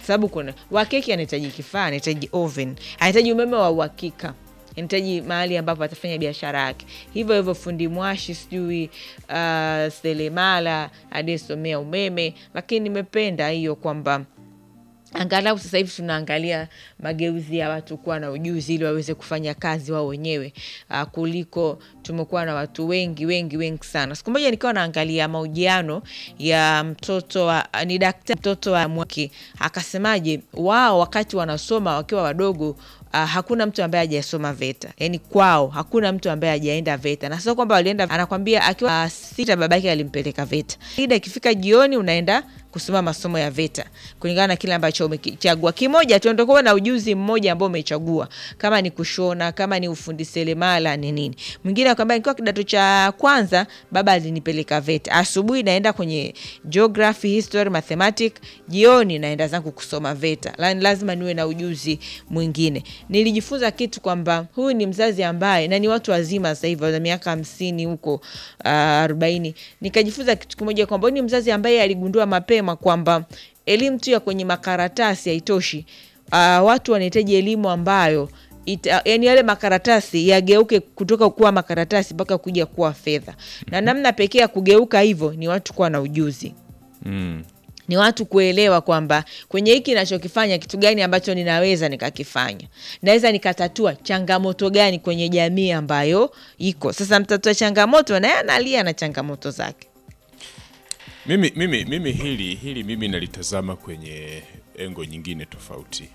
sababu kuna wakeki anahitaji kifaa, anahitaji oven, anahitaji umeme wa uhakika anahitaji mahali ambapo atafanya biashara yake. Hivyo hivyo fundi mwashi, sijui uh, selemala aliyesomea umeme, lakini nimependa hiyo kwamba angalau sasa hivi tunaangalia mageuzi ya watu kuwa na ujuzi ili waweze kufanya kazi wao wenyewe, uh, kuliko tumekuwa na watu wengi wengi wengi sana. Siku moja nikawa naangalia mahojiano ya mtoto wa ni daktari mtoto wa Mwaki, akasemaje wao wakati wanasoma wakiwa wadogo Uh, hakuna mtu ambaye hajasoma VETA, yaani kwao hakuna mtu ambaye hajaenda VETA, na sio kwamba walienda, anakwambia akiwa uh, sita babake alimpeleka VETA. Ida ikifika jioni unaenda kusoma masomo ya VETA kulingana na kile ambacho umechagua. Kimoja tu ndio kuwa na ujuzi mmoja ambao umechagua, kama ni kushona, kama ni ufundi seremala, ni nini. Mwingine akwambia nikiwa kidato cha kwanza baba alinipeleka VETA, asubuhi naenda kwenye geography, history, mathematic, jioni naenda zangu kusoma VETA. Lazima niwe na ujuzi mwingine. Nilijifunza kitu kwamba huyu ni mzazi ambaye na ni watu wazima sasa hivi wana miaka hamsini huko arobaini. Uh, nikajifunza kitu kimoja kwamba huyu ni mzazi ambaye aligundua mapema kwamba elimu tu ya kwenye makaratasi haitoshi. Uh, watu wanahitaji elimu ambayo ita, yani yale makaratasi yageuke kutoka kuwa makaratasi mpaka kuja kuwa fedha, na namna pekee ya kugeuka hivyo ni watu kuwa na ujuzi Mm. ni watu kuelewa kwamba kwenye hiki nachokifanya kitu gani ambacho ninaweza nikakifanya, naweza nikatatua changamoto gani kwenye jamii ambayo iko sasa. Mtatua changamoto naye analia na changamoto zake. Mimi, mimi, mimi hili hili mimi nalitazama kwenye engo nyingine tofauti.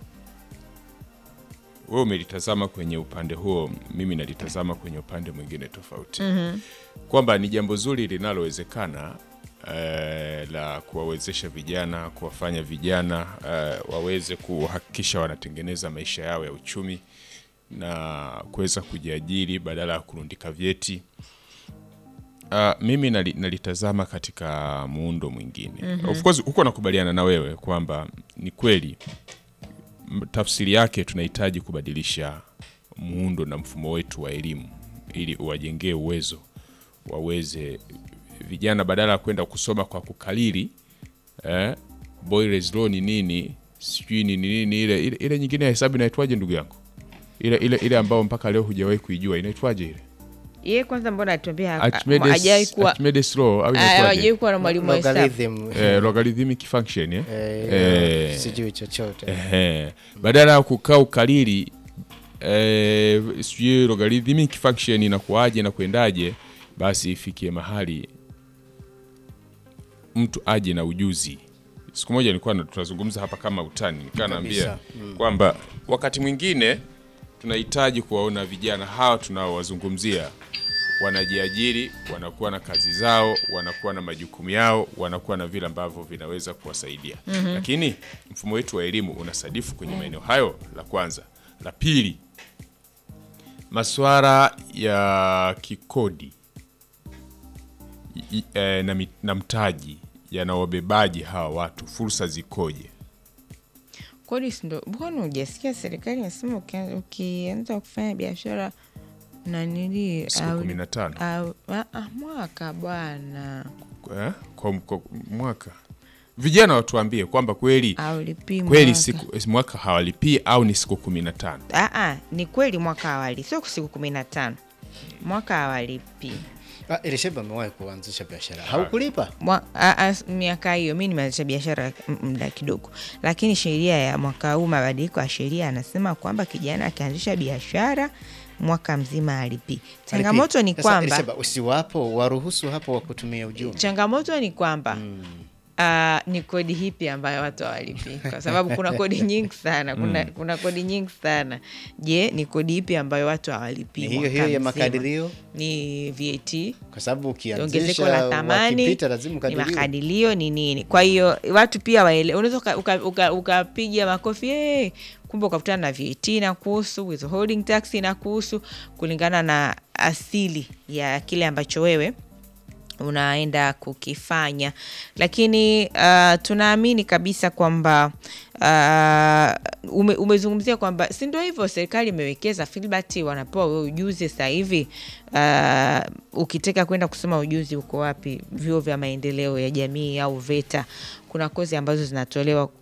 Wewe umelitazama kwenye upande huo, mimi nalitazama kwenye upande mwingine tofauti kwamba ni jambo zuri linalowezekana eh, la kuwawezesha vijana, kuwafanya vijana eh, waweze kuhakikisha wanatengeneza maisha yao ya uchumi na kuweza kujiajiri badala ya kurundika vyeti. Uh, mimi nali, nalitazama katika muundo mwingine. Of course huko nakubaliana na wewe kwamba ni kweli m- tafsiri yake tunahitaji kubadilisha muundo na mfumo wetu wa elimu ili uwajengee uwezo waweze vijana badala ya kwenda kusoma kwa kukalili eh, Boyle's law ni nini sijui ni nini ile, ile, ile nyingine ya hesabu inaitwaje ndugu yangu ile, ile, ile ambao mpaka leo hujawahi kuijua inaitwaje ile Yeye kwanza, mbona atuambia Archimedes, hajawai kuwa Archimedes law au inaitwaje? hajawai kuwa na mwalimu wa hesabu? Logarithm, eh, logarithmic function eh? eh, eh. sijui chochote Ehe. badala ya kukaa ukalili eh, sijui logarithmic function inakuaje na kwendaje, basi ifikie mahali mtu aje na ujuzi. Siku moja nilikuwa na- tunazungumza hapa kama utani, nikaa naambia Kabisa. kwamba wakati mwingine tunahitaji kuwaona vijana hawa tunaowazungumzia wanajiajiri, wanakuwa na kazi zao, wanakuwa na majukumu yao, wanakuwa na vile ambavyo vinaweza kuwasaidia. Lakini mfumo wetu wa elimu unasadifu kwenye maeneo hayo, la kwanza. La pili, masuala ya kikodi i- eh, na, mi- na mtaji yanawabebaji hawa watu, fursa zikoje? Kodi si ndo, mbona hujasikia serikali inasema ukia- ukianza kufanya biashara na nili Siku au- kumi na tano au- ah, ah, mwaka bwana eh, kwa, kwa mwaka. Vijana watuambie kwamba kweli aulipi kweli siku mwaka hawalipii au ni siku kumi na tano Aa, ni kweli mwaka awali, sio siku kumi na tano mwaka awalipi Ah, Elisheba amewahi kuanzisha biashara haukulipa Mwa- a- a- miaka hiyo mi nimeanzisha biashara m- muda kidogo, lakini sheria ya mwaka huu, mabadiliko ya sheria anasema kwamba kijana akianzisha biashara mwaka mzima alipi. Changamoto ni Sasa, kwamba Elisheba, usiwapo waruhusu hapo wa kutumia ujumbe changamoto ni kwamba ah, ni kodi hipi ambayo watu hawalipi? Kwa sababu kuna kodi nyingi sana, kuna, kuna kodi nyingi sana. Je, ni kodi ipi ambayo watu hawalipi? Ni hiyo mwaka hiyo ya mzima? makadirio ni VAT kwa sababu ongezeko ukianzisha la thamani wakipita lazima ni ukadiriwe. makadirio ni nini. Kwa hiyo watu pia waele, unaweza uka- uka- uka- ukapiga makofi hey, kumbe ukakutana na VAT na kuhusu withholding tax na kuhusu kulingana na asili ya kile ambacho wewe unaenda kukifanya, lakini uh, tunaamini kabisa kwamba uh, ume, umezungumzia kwamba si ndio hivyo, serikali imewekeza Filbert, wanapewa wewe ujuzi sasa hivi. Uh, ukitaka kwenda kusoma ujuzi uko wapi? Vyuo vya maendeleo ya jamii au VETA, kuna kozi ambazo zinatolewa